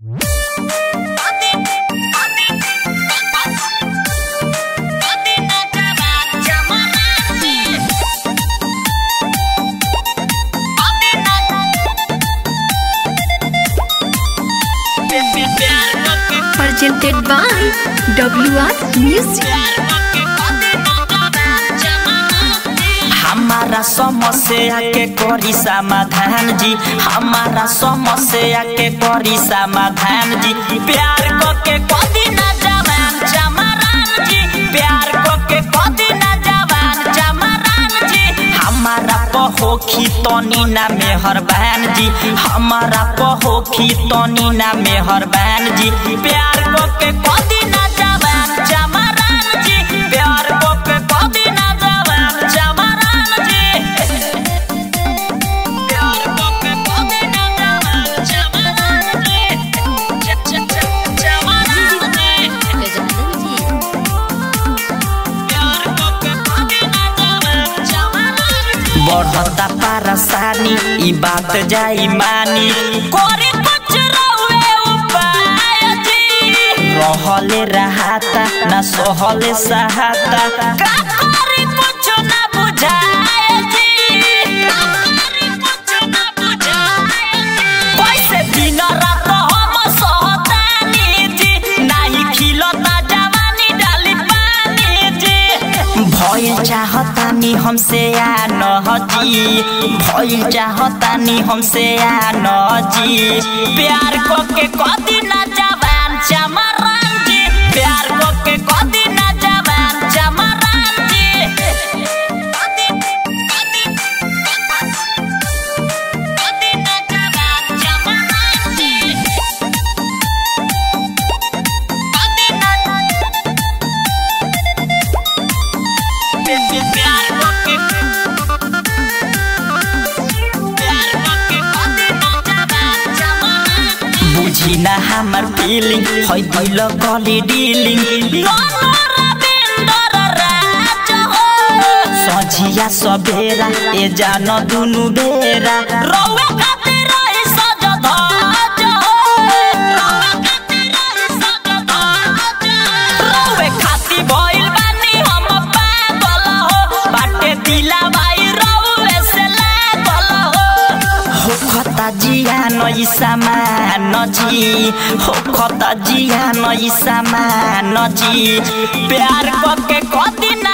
presented by WR Music. हमारा समस्या के करी समाधान जी हमारा समस्या के करी समाधान जी प्यार को के कदी ना जवान चमरान जी प्यार को के कदी ना जवान चमरान जी हमारा पहोखी तनी ना मेहरबान जी हमारा पहोखी तनी ना मेहरबान जी प्यार को के कदी ना जवान चमरान जी प्यार को के कदी ना जवान चमरान जी प्यार को के कदी ना जवान चमरान जी च- च- च- चमरान जी प्यार को के कदी ना जवान चमरान जी बढ़ता परेशानी ई बात जाई मानी करे कुछ रहुए उपाय जी रहले रहाता ना सहले सहाता का करे कुछ ना बुझाए जी का करे कुछ ना बुझाए जी कैसे दिन रात हम सहतानी जी नाही खिलता जवानी डाली पानी जी भइल चाहतानी हमसे आ न जी भइल चाहतानी हमसे आ न जी प्यार को के कदी ना जवान चमरान जी प्यार को के कदी ना जवान चमरान जी कदी कदी कदी ना जवान चमरान जी कदी ना प्यार को के प्यार को के कदी ना जवान चमरान बुझी ना हमर फीलिंग है भइल गली डीलिंग सझिया सबेरा ए जान दुनु बेरा रौवे खातिर रही सज धज रौवे खातिर रही सज धज रौवे खातिर भइल बानी हम पागल हो बाटे दिला भाई रौवे से लागल हो हो खता जिया नई सामान जी हो खता जिया नई सामान जी प्यार को के कदी ना